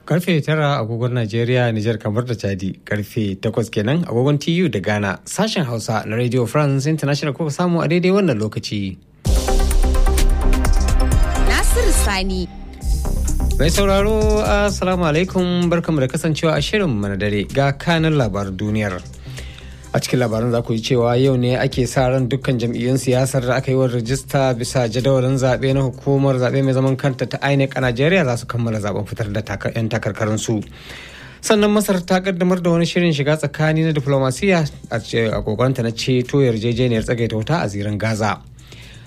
Karfe tara agogon Najeriya, Nijar kamar da Chadi, karfe takwas kenan agogon TU da Ghana, sashen Hausa na Radio France International kuka samu a daidai wannan lokaci. Nasiru Sani. Mai sauraro, Assalamu alaikum barkamu da kasancewa a shirin mana dare ga kanin labaran duniyar. a cikin labaran za ku yi cewa yau ne ake sa ran dukkan jam'iyyun siyasar da aka yi wa rajista bisa jadawalin zaɓe na hukumar zaɓe mai zaman kanta ta INEC a Najeriya za su kammala zaben fitar da 'yan takarkarinsu. sannan masar ta kaddamar da wani shirin shiga tsakani na diplomasiya a kokonta na ceto yarjejeniyar tsagaita wuta a zirin gaza